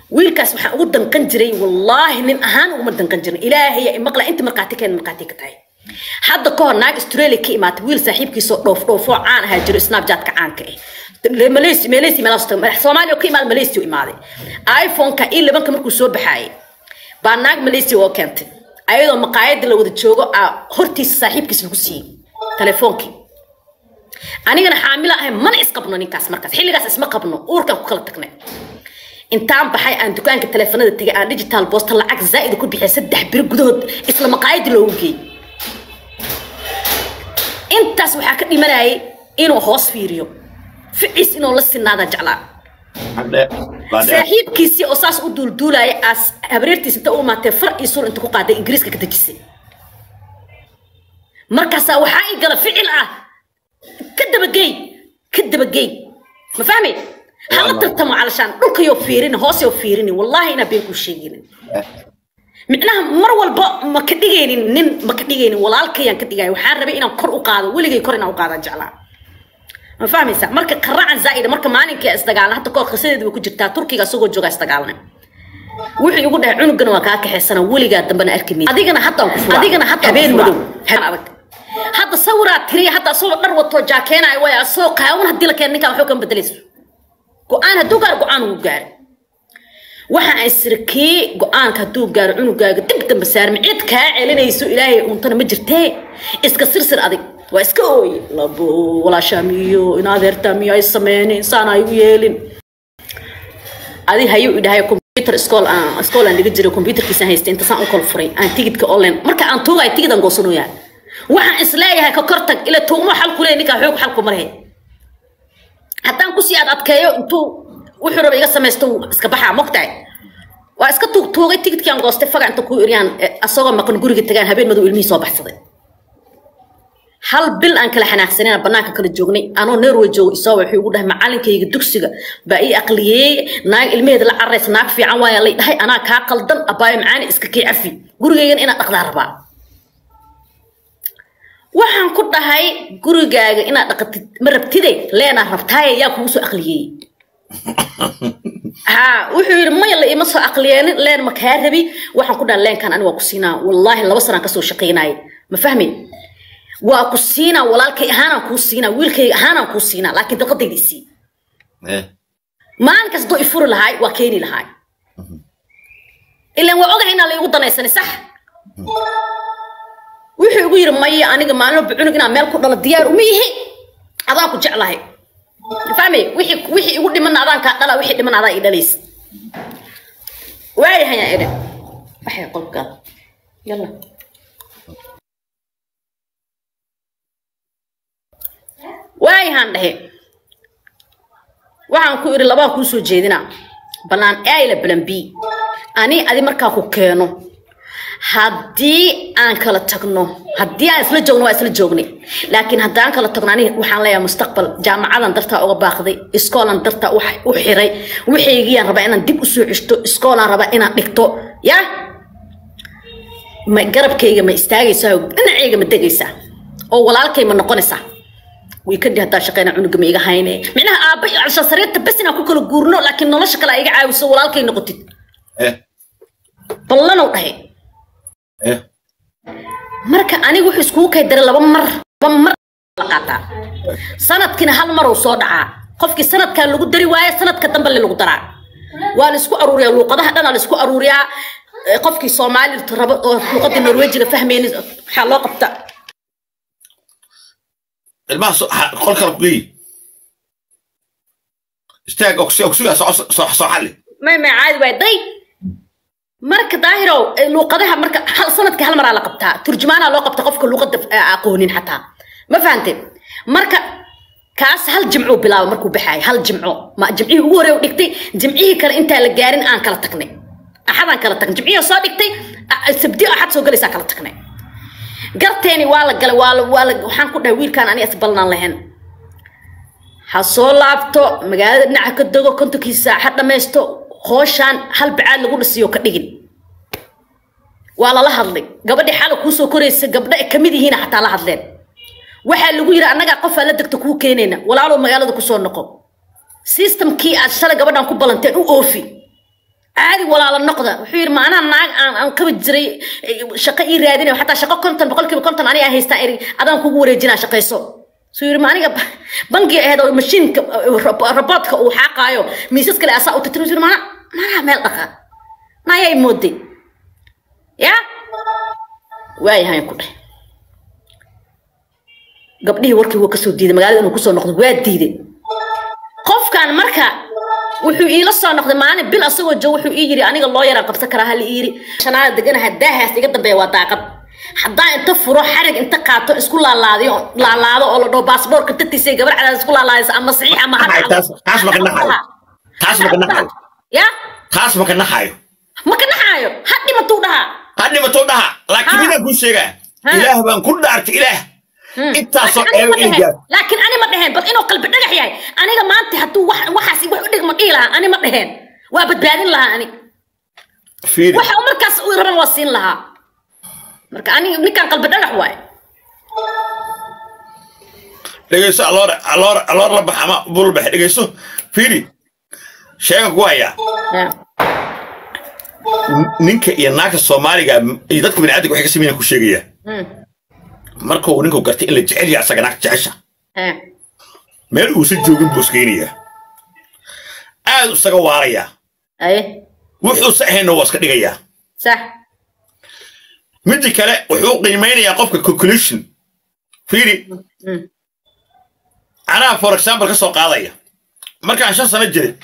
wiilkaas waxaan ugu danqan jiray wallaahi nin ahaan uguma danqan jirin ilaahay maqla inta markhaati keen markhaati ka tahay hadda ka hor naag australia ka imaatay wiil saaxiibkiisoo dhoof dhoofoo caan ahaa jiro snapchatka caanka ah malaysia malaysia meelaha madax soomaaliya ka imaada malaysia u imaaday iphone-ka i labanka markuu soo baxaayay baa naag malaysia oo keentay ayadoo maqaayadda la wada joogo aa hortiisa saaxiibkiis lagu siiyey telefoonkii anigana xaamila ahay mana isqabno ninkaas markaas xilligaas isma qabno uurkaan ku kala tagnay intaan baxay aan dukaanka teleefanada tegay aan digital boosta lacag zaa'ida ku bixiyay saddex biro gudahood isla maqaayadii loogu geeyey intaas waxaa ka dhimanayay inuu hoos fiiriyo ficiis inuu la sinaada jeclaa saaxiibkiisii oo saas u duulduulaya aas habareertiis inta u imaatee far iyo sul inta ku qaaday ingiriiska ka dejisay markaasaa waxaa ii gala ficil ah ka dabageey ka dabageey ma fahmi hala tartamo calashaan dhulkayoo fiirini hoosayoo fiirini wallaahi inaa been kuu sheeginin micnaha mar walba ma ka dhigaynin nin ma ka dhigaynin walaalkayaan ka dhigaya waxaan rabay inaan kor u qaado weligay kor inaan u qaadaan jeclaa ma fahmaysa marka qaracan zaa'ida marka maalinkai isdagaalna hadda koor qisadeeda way ku jirtaa turkiga isagoo jooga isdagaalna wuxuu igu dhahay cunugana waa kaa kaxaysana weligaa dambana arki maysa adigana haddaan ku fura adigana hadda habeen madow adag hadda sawiraa tiriya hadda asagoo dhar wato jaakeenaya way asagoo qaawan haddii la keena ninkaan waxba kama bedelayso go-aan hadduu gaaro go-aan ugu gaaro waxa ay sirkii go-aanka hadduu gaaro cunugaaga dib dambe saarmi cid kaa celinayso ilaahay untana ma jirtee iska sirsir adig waa iska ooye labo walaashaamiyo in adeertaamiyo ay sameynin saan ay u yeelin adi hayuu idhahay computer school aan school aan dhiga jiray computerkiisaan haystay inta saan u kala furay aan tigidka online marka aan tuugay tigidaan goosanoyaa waxaan isleeyahay ka kor tag ila tuugmo xal ku leeyahay ninkaa xoog xal ku marhe haddaan kusii aad adkeeyo intuu wuxuu raba iga samaysto iska baxaa mogtahay waa iska tuug tuugay tigidkii aan goostay faga inta kuu iryaan asagoo maqan guriga tagaan habeen madow ilmihii soo baxsaday hal bil aan kala xanaaqsanina banaanka kala joognay anoo norway joogo isoo wuxuu igu dhahay macalinkayga dugsiga baa ii aqliyeey naag ilmaheeda la cararaysa naag fiican waaya lay dhahay anaa kaa qaldan abaayo macaani iska kii cafi gurigaygan inaad dhaqdaa rabaa waxaan ku dhahay gurigaaga inaad dhaqatid ma rabtide leenaa rabtaaye yaa kugu soo aqliyeeyey ha wuxuu yidhi maya la ima soo aqliyeenin leen ma kaa rabi waxaan ku dhahay leenkan ani waa ku siinaa wallaahi laba sanaan kasoo shaqaynaaye ma fahmi waa ku siinaa walaalkay ahaanaan kuu siinaa wiilkayga ahaanaan kuu siinaa laakiin daqadayda isii maalin kastoo ifuri lahaay waa keeni lahaay ilaan waa ogahay inaan laygu danaysanin sax wuxuu igu yidhi maya aniga maalin walba cunug inaan meel ku dhalo diyaar uma yihi adaan ku jeclahay fahmi wixii wixii igu dhiman adaan kaa dhala wixii dhiman adaa ii dhalaysa waayahayaan idhin waxay qolkaada yalla waayahaan dhahe waxaan ku idhi labaan kuu soo jeedinaa banaan ayla balan b ani adi markaa ku keeno haddii aan kala tagno haddii aan isla joogno waa isla joognay laakiin haddaan kala tagno ani waxaan leeyahay mustaqbal jaamacadan dartaa uga baaqday iskoolan dartaa u xiray waxaygiyaan rabaa inaan dib usoo ceshto iskoolaan rabaa inaan dhigto ya ma garabkayga ma istaagaysaa dhinacayga ma degaysaa oo walaalkay ma noqonaysaa way kadhi haddaa shaqeyna cunuga ma iga hayne micnaha aabba iyo calsha sariirta bes inaan ku kala guurno laakiin nolosha kale iga caawiso walaalkay noqotid ballanow dhahe marka aniga wuxuu iskugu kay daray laba mar laba mar la qaataa sanadkiina hal mar uu soo dhacaa qofkii sanadkaa lagu dari waaye sanadka dambe le lagu daraa waa la isku aruuriyaa luuqadaha dhanaa la isku aruuriyaa qofkii soomaali rabo oo luuqadii norwejiga fahmayni waxaa loo qabta ilmaha qol kala geey istaag ogsiga soo xalli may may caadi waay day marka daahirow luuqadaha marka hal sanadkii hal maraa la qabtaa turjumaanaa loo qabta qofka luuqada aqoonin xataa ma fahanteen marka kaas hal jimcuu bilaaba markuu baxaay hal jimco ma jimcihii ugu horey dhigtay jimcihii kale intaa la gaarin aan kala tagnay axadaan kala tagnay jimcihii soo dhigtay sabdi axad soo galaysaa kala tagnay garteeni waa la galay waa la waa la waxaan ku dhahay wiilkaan ani isbalnaan lahayn ha soo laabto magaalada dhinaca ka dego kontonkiisa ha dhammaysto hooshaan hal bacaad lagu dhisiyo ka dhigin waa lala hadlay gabadhii xala kuusoo koraysa gabdha ay kamid yihiina xataa la hadleen waxaa lagu yidhi annagaa qofaa la degta kuu keenayna walaalow magaalada kusoo noqo systemkii aad shalay gabadhan ku balanteen u oofi caadi walaalo noqda wuxuu yidhi maanaa naag aan aan kaba jiray shaqo ii raadinayo xataa shaqo konton boqolkiiba konton aniga haystaa eri adaan kugu wareejinaa shaqayso suu yidhi ma aniga bangi ahayd oo mashiinka robotka uu xaaqaayo miisas kale asaa u tirtiro yidhi maana maanaha meel dhaqa naayay mooday ya waayahayn ku dheh gabdhihii warkii wuu kasoo diiday magaalada inuu kusoo noqdo waa diiday qofkan marka wuxuu iila soo noqday maalin bil asagoo joogo wuxuu ii yidhi aniga loo yaraan qabsan karaa hal ii yidhi shanaada deganaha daahaas iga dambeeya waa daaqad haddaan inta furo xarig inta qaato isku laalaadiyo laalaado oo la dhaho baasboorka tatiisa gabar cadaad isku laalaadaysa ama saxiix ama ha taas taas maka naxayo taas maka naxayo ya taas maka naxayo ma ka naxaayo ha dhimatuu dhahaa ha dhimato dhaha laakiin midaan kuu sheegaa ilaah baan ku dhaartay ilaah intaasoo eebo ii gaar laakiin ani ma dheheen bal inuu qalbi dhagax yahay aniga maanta hadduu wax waxaas wax u dhigma dhihi lahaa ani ma dheheen waa badbaadin lahaa ani fiiri waxa uu markaas u raban waa siin lahaa marka ani ninkan qalbi dhagax waaye dhegeyso aloor aloor aloor la bax ama bul bax dhegeyso fiiri sheegan ku hayaa ninka iyo naagta soomaaliga iyo dadka bini'aadamka waxay ka sameeyaan ku sheegaya markuu ninku gartay in la jecel yahay asaga naagta jecesha meel uusan joogin buu iskeynayaa aad isaga waarayaa aye wuxuusa ahaynna waa iska dhigayaa sax midda kale wuxuu qiimeynayaa qofka conclusion fiiri anaa for example ka soo qaadaya markaan shan sano jiray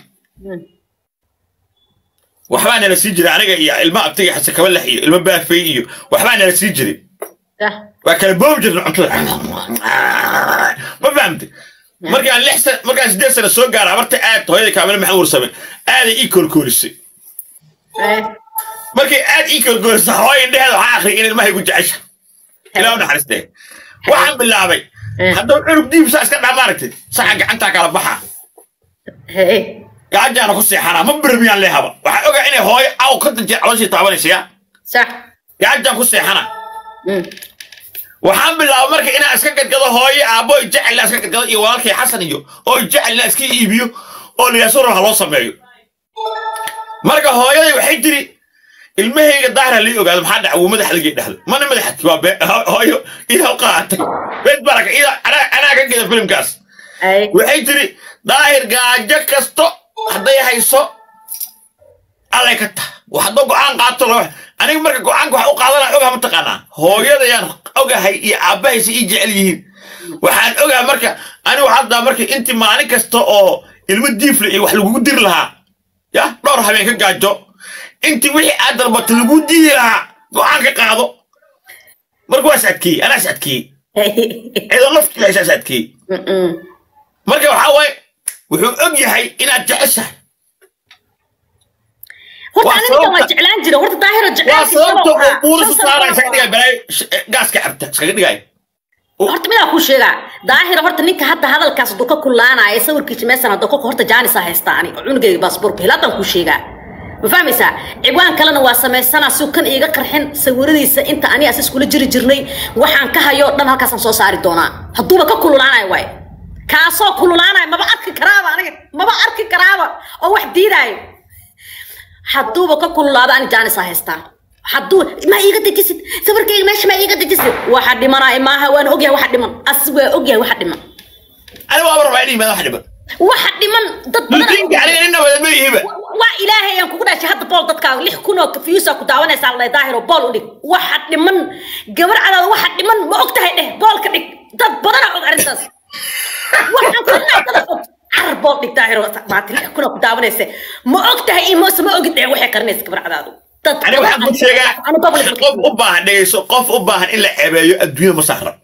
waxbaa nala sii jiray aniga iyo ilmo abtiga xasan kabalax iyo ilmo baafay iyo waxbaa nala sii jiray sax waa kala boobi jirna cuntada ma fahamtay markaan lix sana markaan sideed sana soo gaara abarta aad hooyada kaamil maxamed warsame aaday ii koolkoolisay aye markay aad ii koolkoolisay hooya indheheeda waxaa akhriyay in ilmahay ku jecesha ilaa u naxariistee waxaan bilaabay haddaba cunug diibsaa iska dhaa maaragtay saxa gacantaa kala baxa hee gacantaana ku seexanaa ma birmiyaan leehaba waxaa ogaa inay hooyo aw ka danjeer calooshii taabanaysa ya sax gacantaan ku seexana waxaan bilaabay marka inaan iska gadgado hooyo aabbo jecel iska gadgado iyo walaalkay xasan iyo oo jecel inaan iska iibiyo oo liyaasuro ha loo sameeyo marka hooyaday waxay tiri ilmahayga daahir ha lii ogaado maxaa dhaca wuu madax ligay dhahdo mana madaxati waa bee hooyo idaa qaatay beed baraka ida anaa anaa ka geda filimkaas aye waxay tiri daahir gaajo kasto hadday hayso allay ka taha wax haddoo go'aan qaato loo aniga marka go'aanka wax u qaadana ogaha mataqaanaa hooyadayaan ogahay iyo aabbahaysa ii jecel yihiin waxaan ogaha marka anigu haddaa marka intii maalin kasta oo ilmo diifle iyo wax lagugu diri lahaa ya dhowr habeen ka gaajo intii wixii aad dalbata lagu diidi lahaa go'aan ka qaado marka waa is adkeeyey anaa is adkeeyey cidoo naftiila isaas adkeeyey marka waxaa waaye wuxuu og yahay inaad jeceshahay horta Waa aniga waa sababta- jeclaan jira horta daahiro waa jeclaan sababta uu buurisa saara isaga dhigay balaayo sh- gaaska cabta iskaga dhigay horta midaa kuu sheegaa daahira horta ninka hadda hadalkaas hadduu ka kulaanaya sawirkiisa meesan hadduu kolka horta jaanisa haysta ani oo cunugayga baasboorka hilaadaan kuu sheegaa ma fahmaysaa ciwaan kalena waa samaysanaa si kan iiga qarxin sawiradiisa inta ani as iskula jiri jirnay waxaan ka hayo dhan halkaasaan soo saari doonaa hadduuba ka kululaanaya waay kaasoo kululaanaya maba arki karaaba aniga maba arki karaaba oo wax diidaayo hadduuba ka kululaado ani jaanisa haystaa hadduu ma iiga dejisid sawirkayga meesha ma iiga dejisid waxa dhimanaa maaha waan ogyahay waxa dhiman as waa ogyahay waxa dhiman ani waa rabaa inay yimaado wax dhiban waxa dhiman dad badan lutiinka aniga nina wada ma ihiba waa ilaahay aan kugu dhashay hadda bool dadkaaga lix kun oo fiyuusa ku daawanaysaa la daahir oo bool u dhig waxa dhiman gabar cadaada waxa dhiman ma og tahay dheh boolka dhig dad badanaa og arrintaas waxaan kalnaa dada og carar bool dhig daahir oo maati lix kun oo ku daawanaysa ma og tahay iyo moose ma ogid dheh waxay qarinaysa gabar cadaadu dad aniga waxaan ku sheegaa Anu public ma- qof u baahan dhegeyso qof u baahan in la ceebeeyo adduunyada ma sahra